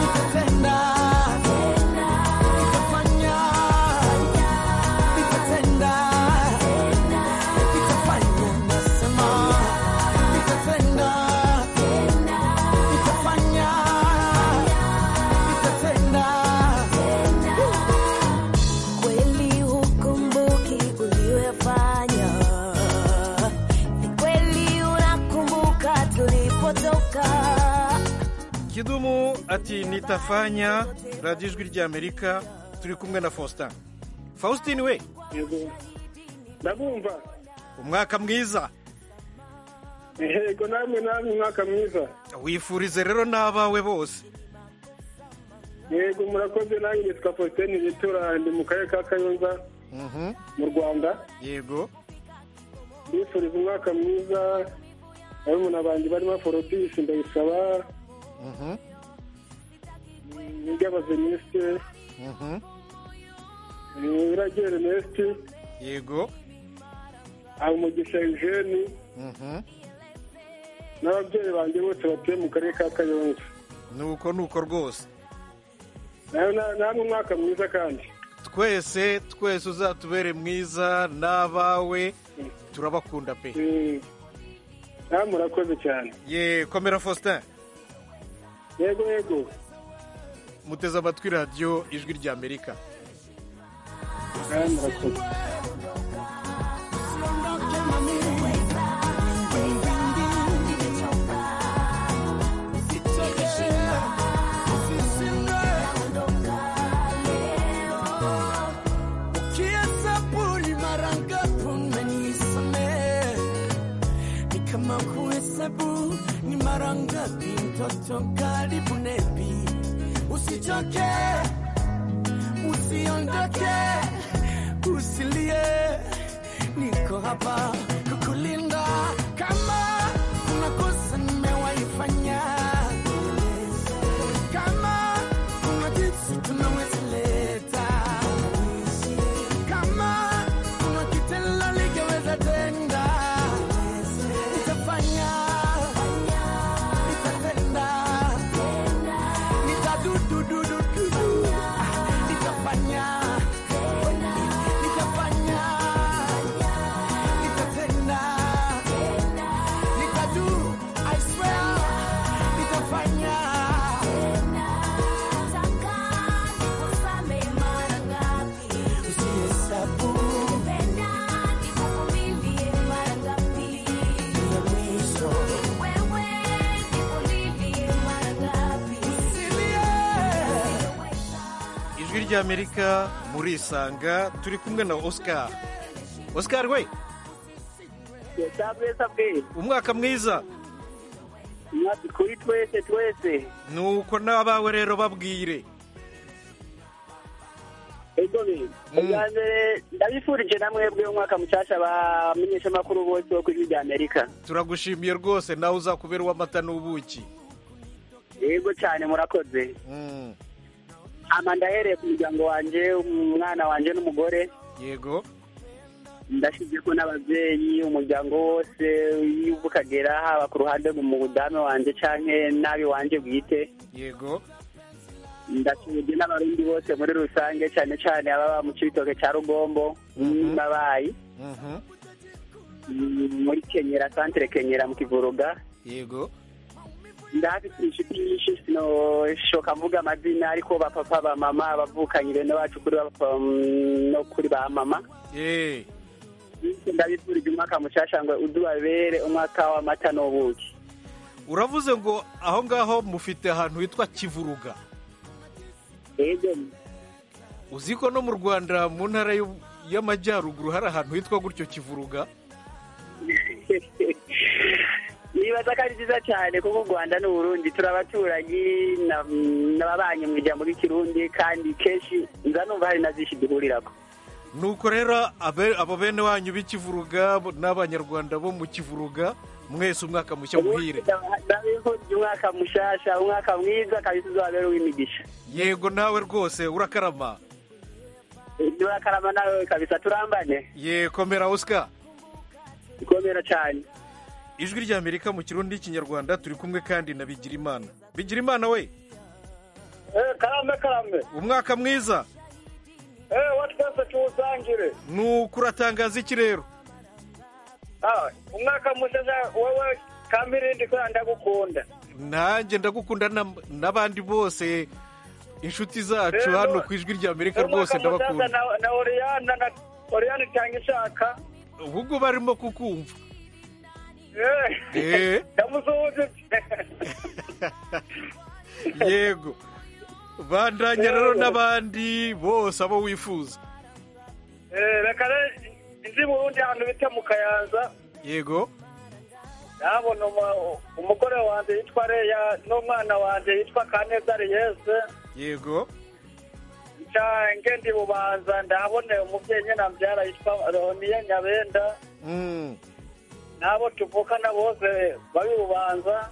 nikatenda nikafanya nikatenda nikafanya nasema nikatenda nikafanya nikatenda Kweli hukumbuki uliyoyafanya, ni kweli unakumbuka tulipotoka. kidumu ati nitafanya radiyo ijwi ry'amerika turi kumwe na faustin faustin we ndabumva umwaka mwiza yego namwe namwe umwaka mwiza wifurize rero n'abawe bose yego murakoze nange nitwa faustin bitura ndi mu karere ka kayonza Mhm. mu rwanda yego mbifuriza umwaka mwiza barumuna banjye barimo forodisi ndayisaba Mhm. niryabazenisite Mhm. iragere nesiti yego umugisha eugene Mhm. n'ababyeyi banjye bose batuye mu karere ka kayonza nuko nuko rwose nawe na- namwe umwaka mwiza kandi twese twese uzatubere mwiza n'abawe turabakunda pe nawe murakoze cyane ye komera faustin yego yego muteze amatwi radiyo ijwi ry'amerika nawe murakoze Ukihesabu ni mara ngapi umenisamehe? Ni kama kuhesabu ni mara ngapi mtoto karibu nepi. Usichoke, usiondoke, usilie, niko hapa kukulinda. Kama kuna kosa nimewaifanya, kama kuna jinsi tunaweza leta kama kuna kitendo ningeweza tenda, nitafanya, nitatenda, nitadududududu, nitafanya, nitafanya, nitatenda, nitadu, I swear, nitafanya. ijwi ry'amerika murisanga turi kumwe na oscar oscar we umwaka mwiza kuri twese twese nuko n'abawe rero babwire ubwa mbere ndabifurije na mwebwe umwaka mushyashya bamenyeshamakuru bose bo ku ijwi rya amerika turagushimiye rwose nawe uzakubera uw'amata n'ubuki yego cyane murakoze Mm, ama ndahereye ku muryango wanjye umwana wanjye n'umugore yego ndashyize ko n'ababyeyi umuryango wose y'ubukagera haba ku ruhande mu budame wanjye cyangwa n'abi wanjye bwite yego ndashyize n'abarundi bose muri rusange cyane cyane ababa mu cyitoke cya rugombo n'abayi Mhm. muri kenyera santire kenyera mu kivuruga yego ndahafite inshuti nyinshi sinoshoka mvuga amazina ariko ba papa ba mama abavukanyire n'abacu kuri ba papa mm, no kuri ba mama Eh, ndabifurije umwaka mushasha ngo udubabere umwaka w'amata n'ubuki uravuze ngo aho ngaho mufite ahantu hitwa kivuruga yego uzi ko no mu rwanda mu ntara y'u- y'amajyaruguru hari ahantu hitwa gutyo kivuruga nibaza ko ari byiza cyane kuko u rwanda n'uburundi turabaturanyi n'ababanyi mu ijambo ry'ikirundi kandi kenshi nza numva hari na byinshi duhurirako nuko rero abe- abo bene wanyu b'ikivuruga n'abanyarwanda bo mu kivuruga mwese umwaka mushya muhire ndabifurije umwaka mushasha umwaka mwiza kabisa uzabere uw'imigisha yego nawe rwose urakarama turakarama nawe kabisa turambane ye komera osika komera cyane ijwi ry'amerika mu kirundi n'ikinyarwanda turi kumwe kandi na bigirimana bigirimana we karame karame umwaka mwiza eee wa twese tuwusangire nuko uratangaza iki rero Ah, umwaka mushasha wowe kamirindi kubera ndagukunda nanjye ndagukunda na- n'abandi bose inshuti zacu Rero, hano ku ijwi ry'amerika rwose umwaka mushasha ndabakunda na- na oriyana na oriyana cyangwa ishaka ubwo barimo kukumva Eh. eee ndamusuhuje yego bandanya rero n'abandi bose abo wifuza eee reka rero izi burundi ahantu bita mu kayanza yego ndabona umu- umugore wanjye yitwa reya n'umwana wanjye yitwa kanezari yese yego ncange ndi bubanza ndahaboneye umubyeyi nyina mbyara yitwa roniya nyabenda Mm, n'abo tuvukana bose bari bubanza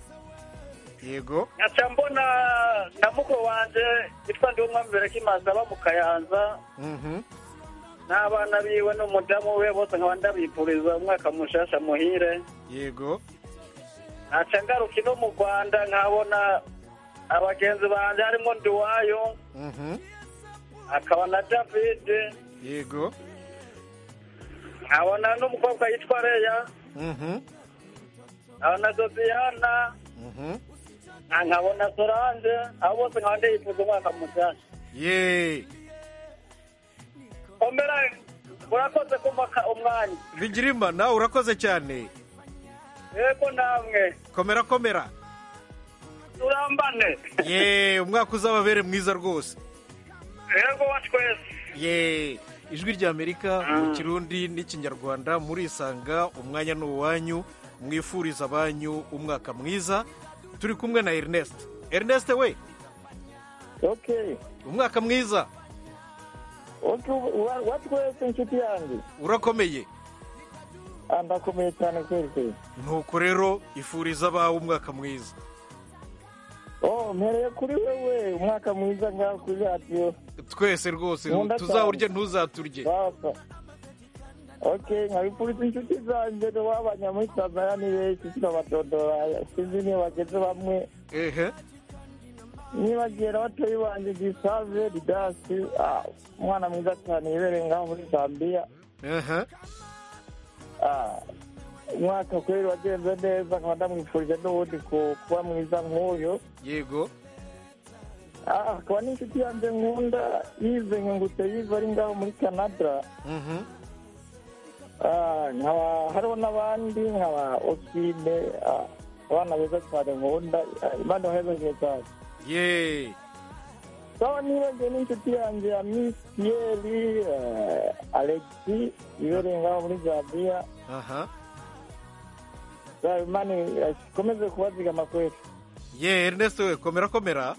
yego nkaca mbona na mukuru wanjye yitwa ndiwumwambere kimanza aba mu kayanza Mhm. n'abana biwe n'umudamu we bose nkaba ndabifuriza umwaka mushasha muhire yego ntaca ngaruka ino mu rwanda nkabona abagenzi banjye harimo ndiwayo Mhm. akaba na david yego nkabona n'umukobwa yitwa reya Mhm. nkabona na sosiyana Mhm. nkabona solange abo bose nkaba ndifuza umwaka mushasha ye komera urakoze kumpa umwanya bigirima nawe urakoze cyane yego namwe komera komera turambane ye umwaka uzababere mwiza rwose yego wa twese ye ijwi ry'amerika mu kirundi n'ikinyarwanda murisanga umwanya ni uwanyu mwifuriza abanyu umwaka mwiza turi kumwe na ernest ernest we ok umwaka mwiza wa twese inshuti yanjye urakomeye Ah, ndakomeye cyane kweli kweli nuko rero ifuriza abawe umwaka mwiza oh mpereye kuri wewe umwaka mwiza ngaho kuri radiyo twese rwose Nkunda cyane. tuzawurye ntuzaturye bapfa ok nkabifuriza inshuti zanjye wabanya muri tanzania ni benshi sinabadodora sinzi niyo bageze bamwe ehe nibagera batoyi banjye gisave ridasi ah, umwana mwiza cyane yibereye ngaho muri zambiya ehe Ah, umwaka kubera wagenze neza nkaba ndamwifurije n'ubundi ku- kuba mwiza nk'uyu yego Ah, akaba n'inshuti yanjye nkunda yize nkengutse yize ari ngaho muri canada Mhm. Ah, nkaba hariho n'abandi nkaba osine ah, abana beza cyane nkunda Ah, imana ibahebeze cyane ye sawa nibagiwe n'inshuti yanjye ya miss piyeri ah, alexi yibereye ngaho muri zambiya aha Sawa, imana ikomeze kubazigama kweli ye ernest we komera komera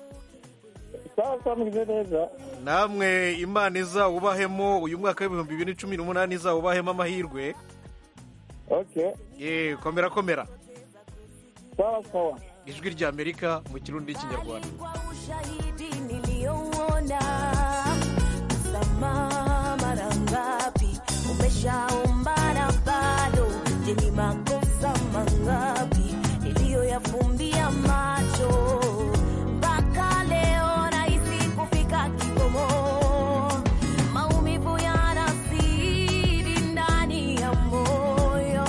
sawa sawa mwize neza namwe imana izawubahemo uyu mwaka w'ibihumbi bibiri na cumi n'umunani izawubahemo amahirwe ok ye komera komera sawa sawa ijwi ry'amerika mu kirundi n'ikinyarwanda ushahidi niliyouona msamaha mara ngapi umeshaombana bado je ni makosa mangapi niliyoyafumbia macho mpaka leo nahisi kufika kikomo maumivu yanazidi ndani ya moyo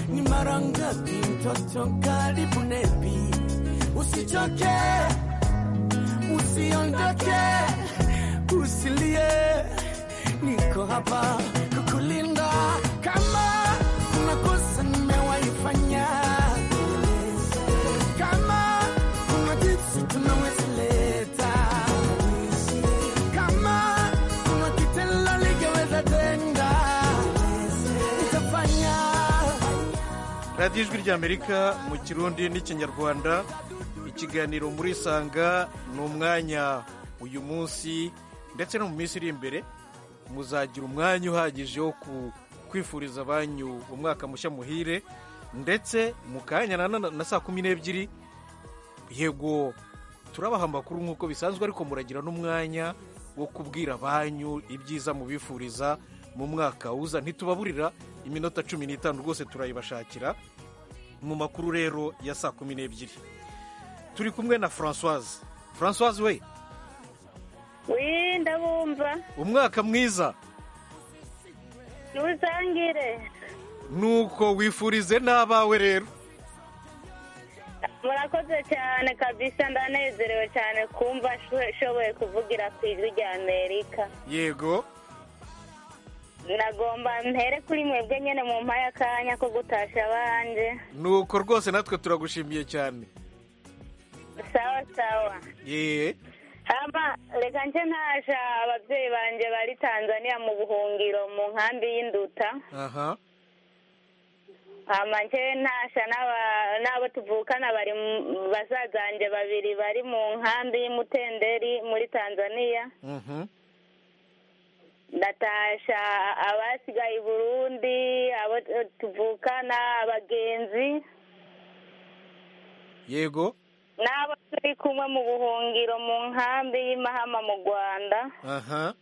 ni mara ngapi mtoto karibu nepi usichoke usiondoke usilie niko hapa kukulinda kama kuna kosa nimewaifanya kama kuna kitu tunaweza leta kama kuna kitendo ligeweza tenda nitafanya radiyo ijwi ry'amerika mu kirundi n'ikinyarwanda ikiganiro muri sanga ni umwanya uyu munsi ndetse no mu minsi iri imbere muzagira umwanya uhagije wo ku- kwifuriza banyu umwaka mushya muhire ndetse mu kanya na none na saa kumi n'ebyiri yego turabaha amakuru nk'uko bisanzwe ariko muragira n'umwanya wo kubwira banyu ibyiza mubifuriza mu mwaka uza ntitubaburira iminota cumi n'itanu rwose turayibashakira mu makuru rero ya saa kumi n'ebyiri turi kumwe na francoise francoise we wi ndabumva umwaka mwiza ntiwusangire nuko wifurize n'abawe rero murakoze cyane kabisa ndanezerewe cyane kumva sho- shoboye kuvugira ku ijwi rya amerika yego nagomba mpere kuri mwebwe nyine mu mpaye akanya ko gutasha abanje nuko rwose natwe turagushimiye cyane sawa sawa yee hama reka nce ntaja ababyeyi banjye bari tanzania mu buhungiro mu nkambi y'induta aha hama nce ntasha n'aba- n'abo tuvukana bari mu- bazazanjye babiri bari mu nkambi y'umutenderi muri tanzania ndatasha abasigaye i burundi abo tuvukana abagenzi yego n'abo turi kumwe mu buhungiro mu nkambi y'imahama mu rwanda aha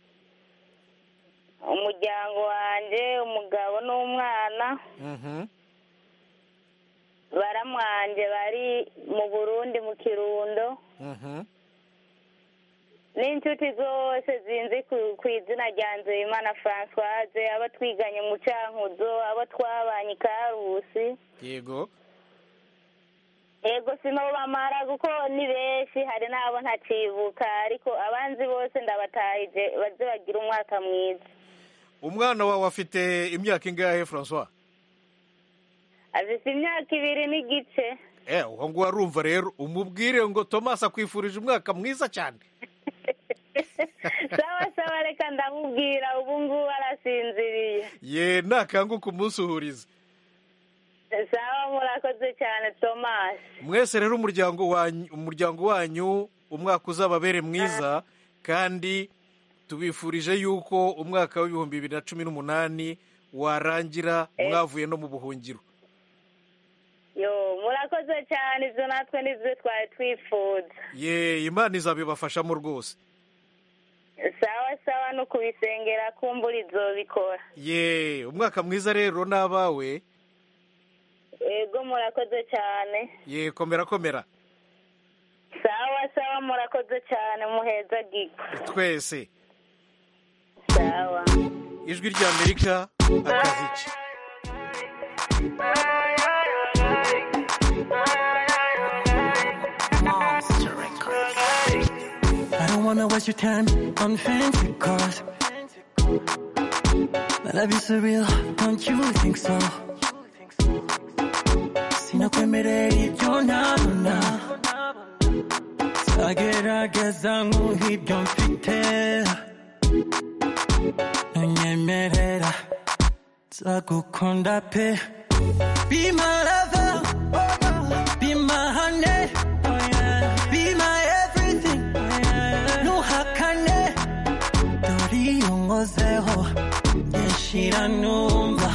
umuryango wanjye umugabo n'umwana mhm. baramwanje bari mu burundi mu kirundo Mhm. n'inshuti zose zinzi ku ku izina rya nzeyimana francoise abo twiganye mu cankuzo abo twabanye i karusi yego yego sinabo bamara kuko ni benshi hari n'abo ntacibuka ariko abanzi bose ndabatahije baze bagire umwaka mwiza umwana wawe afite imyaka ingahe francois afise imyaka ibiri n'igice eh uwo nguwo arumva rero umubwire ngo tomasi akwifurije umwaka mwiza cyane sawa sawa reka ndamubwira ubu ngubu arasinziriye ye nakanguka umunsuhuriza sawa murakoze cyane tomasi mwese rero umuryango wanyu umuryango wanyu umwaka uzababere mwiza kandi tubifurije yuko umwaka w'ibihumbi bibiri na cumi n'umunani warangira mwavuye no mu buhungiro yo murakoze cyane izo natwe nizo twari twifuza ye imana izabibafashamo rwose sawa sawa no kubisengera kumbura izobikora ye umwaka mwiza rero n'abawe yego murakoze cyane ye komera komera sawa sawa murakoze cyane muheza gigo twese sawa ijwi ry'amerika akazi ke Monster Records. I don't wanna waste your time on fancy cars. My love is surreal, don't you think so? Si no temeré, yo nada, nada. Sagerage zangu hivyo mfite nunyemerera nzagukunda pe Be my lover, be my honey, be my everything. Nuhakane, dore iyo nkozeho, nyashira numva,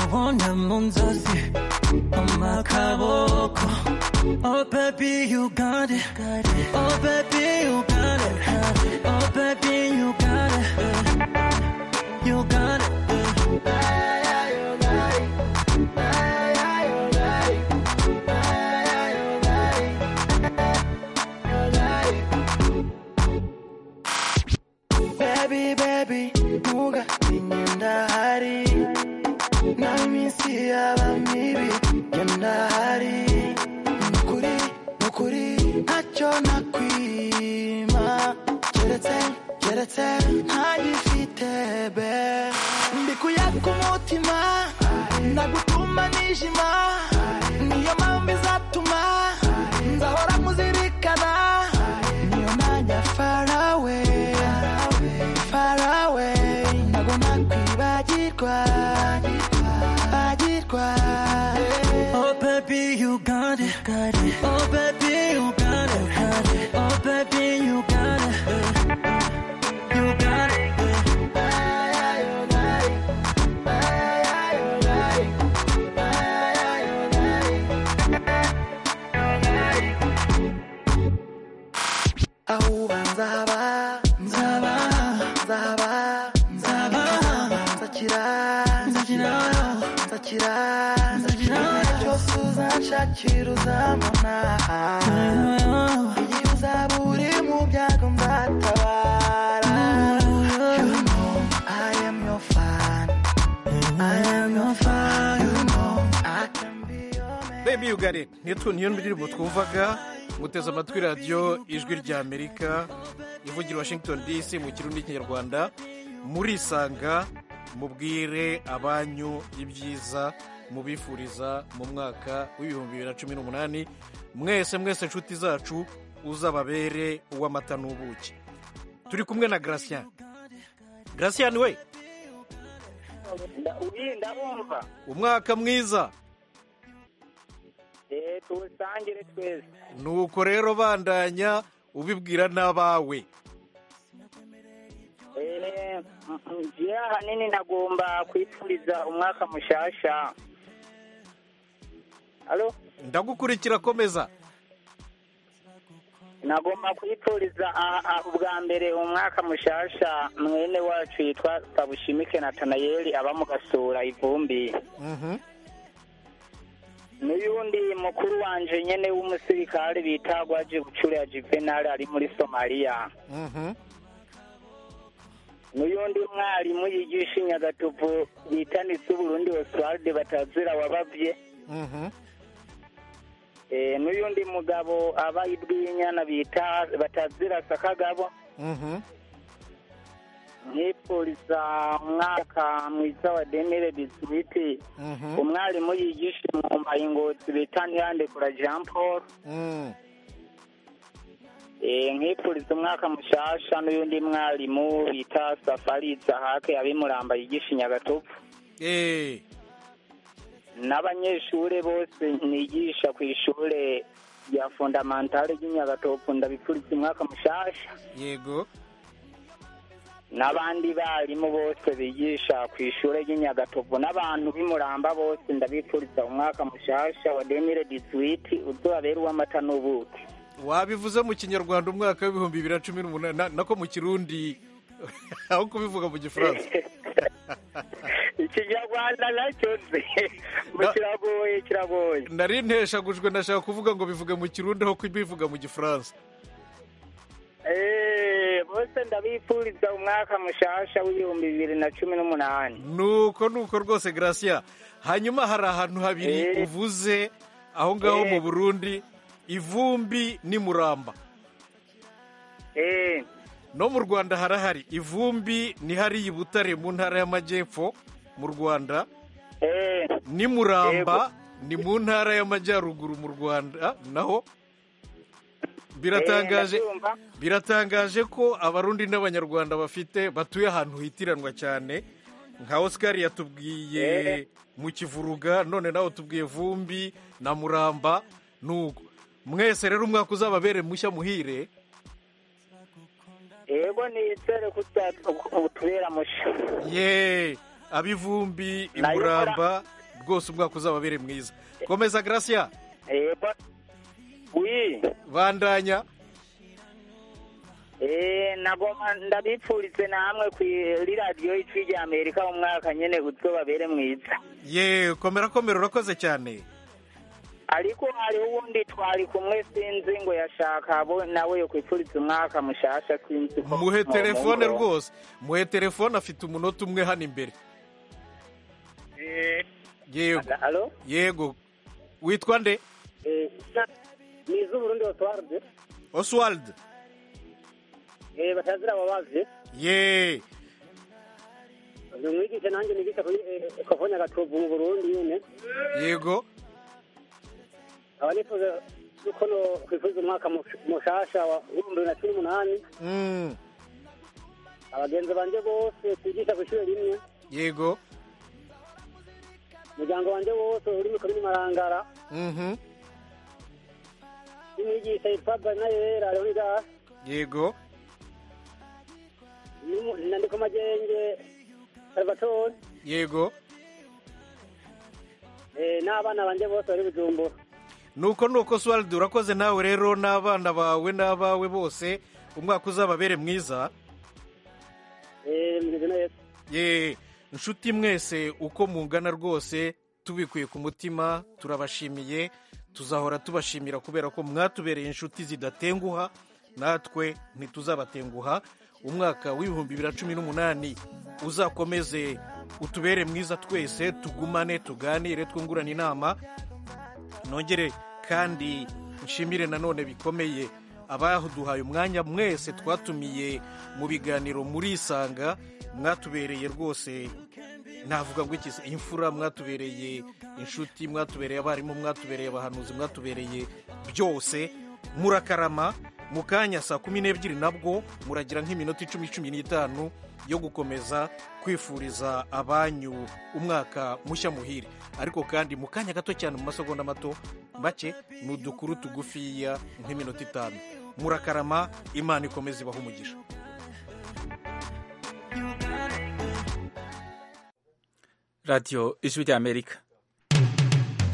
ubona mu nzozi, mpa akaboko. Oh baby you got it, oh baby you got it, oh baby you got it, you got it. Baby, baby, nuga ninyenda hari na misi yaba ibibi nyamna hari nukuri nukuri ntacyo nakwima keretse keretse ntagifite be mbikuyaga umutima nagutuma nijima niyo mpamvu izatuma nzahora muzirikana niyo najya farawe farawe ntagomba kwibagirwa bagirwa Oh baby, you got it. Got it. Oh baby, you got it. Got it. Oh baby, you got it. You got it. Ahuba nzaba nzaba nzaba nzaba nzakira nzakira nzakira nzakira cyose uzanshakira uzambona igihe uzaba uri mu byago nzatabara You know I am your fan I am your fan You know I can bebi yugari niyo niyo ndirimbo twumvaga muteze amatwi radiyo ijwi rya amerika ivugira washington dc mu kirundi n'ikinyarwanda murisanga mubwire abanyu ibyiza mubifuriza mu mwaka w'ibihumbi bibiri na cumi n'umunani mwese mwese inshuti zacu uzababere uw'amata n'ubuki turi kumwe na Gratien Gratien we ndabumva umwaka mwiza eee tuwusangire twese nuko rero bandanya ubibwira n'abawe eee njye ahanini nagomba kwifuriza umwaka mushasha Halo? ndagukurikira komeza nagomba kwifuriza a- a- ubwa mbere umwaka mushasha mwene wacu yitwa sabushimike natanayeli aba mu gasura ivumbi n'uyundi mukuru wanje nyene w'umusirikare bita gwaje bucura juvenal ari muri somaliya n'uyundi mwarimu yigisha inyagatovu bita nitse uburundi oswald batazira wabavye Eh, n'uyundi mugabo aba idwinyana bita batazira sakagabo nkipuriza umwaka mwiza wa denire biswiti umwarimu yigisha mu mayingotsi bita ntiyandekura jean paul Eh, nkipuriza umwaka mushasha n'uyundi mwarimu bita safari zahake abimuramba yigisha inyagatovu eee n'abanyeshuri bose nigisha ku ishuri rya fundamentale ry'inyagatovu ndabipfuriza umwaka mushasha yego n'abandi barimu bose bigisha ku ishuri ry'inyagatovu n'abantu b'imuramba bose ndabipfuriza umwaka mushasha wa demire disiwiti uzabera uw'amata n'ubuki wabivuze mu kinyarwanda umwaka w'ibihumbi bibiri na cumi n'umunani na- nako mu kirundi aho kubivuga mu gifaransa ikinyarwanda nacyo nzi ngo kiragoye kiragoye nari nteshagujwe ndashaka kuvuga ngo bivuge mu kirundi aho kubivuga mu gifaransa Eh, bose ndabipfuriza umwaka mushasha w'ibihumbi bibiri na cumi n'umunani nuko nuko rwose gracia hanyuma hari ahantu habiri uvuze aho ngaho mu burundi ivumbi ni muramba no mu rwanda harahari ivumbi ni hariya i butare mu ntara y'amajyepfo mu rwanda ni muramba ni mu ntara y'amajyaruguru mu rwanda naho biratangaje biratangaje ko abarundi n'abanyarwanda bafite batuye ahantu hitiranwa cyane nka oscar yatubwiye mu kivuruga none nawe tubwiye vumbi na muramba nuko mwese rero umwaka uzababere mushya muhire yego nizere ko utubera musha ye ab'ivumbi Nayo imuramba rwose umwaka uzababere mwiza komeza gracia yego wi bandanya Eh, nagoma ndabipfurize namwe ku radiyo ijwi rya amerika umwaka nyene uzobabere mwiza ye komera komera urakoze cyane ariko hariho uwundi twari kumwe sinzi ngo yashaka bo nawe yo kwipfuriza umwaka mushasha sinzi ko muhe mu- telefone mu- rwose muhe telefone afite umunota umwe hano imbere yego Halo? yego witwa nde Eh, na- ni iz'uburundi otwarde oswald Eh, batazira babazi ye ni umwigisha nanjye nigisha kuri ekofonya gatovu mu burundi nyine yego aba nifuza yuko no kwifuza umwaka mush- mushasha wa ibihumbi bibiri na cumi n'umunani Mm, abagenzi banje bose twigisha ku ishuri rimwe yego umuryango wanje wose uri mu komini marangara Mhm, n'umwigisha yitwa banayera leonidas yego n'umu- nandiko magenge salvatore yego eh, n'abana banje bose bari bujumbura nuko nuko oswald urakoze nawe rero n'abana bawe n'abawe bose umwaka uzababere mwiza Eh, meze neza ye inshuti mwese uko mungana rwose tubikuye ku mutima turabashimiye tuzahora tubashimira kubera ko mwatubereye inshuti zidatenguha natwe ntituzabatenguha umwaka w'ibihumbi bibiri na cumi n'umunani uzakomeze utubere mwiza twese tugumane tuganire twungurane inama nongere kandi nshimire nanone bikomeye abaduhaye umwanya mwese twatumiye mu biganiro murisanga mwatubereye rwose navuga ngo iki se, imfura mwatubereye inshuti mwatubereye abarimu mwatubereye abahanuzi mwatubereye byose murakarama mu kanya saa kumi n'ebyiri nabwo muragira nk'iminota icumi cumi n'itanu yo gukomeza kwifuriza abanyu umwaka mushya muhire ariko kandi mu kanya gato cyane mu masegonda mato make ni udukuru tugufiya nk'iminota itanu murakarama imana ikomeze ibaho umugisha radiyo ijwi ry'amerika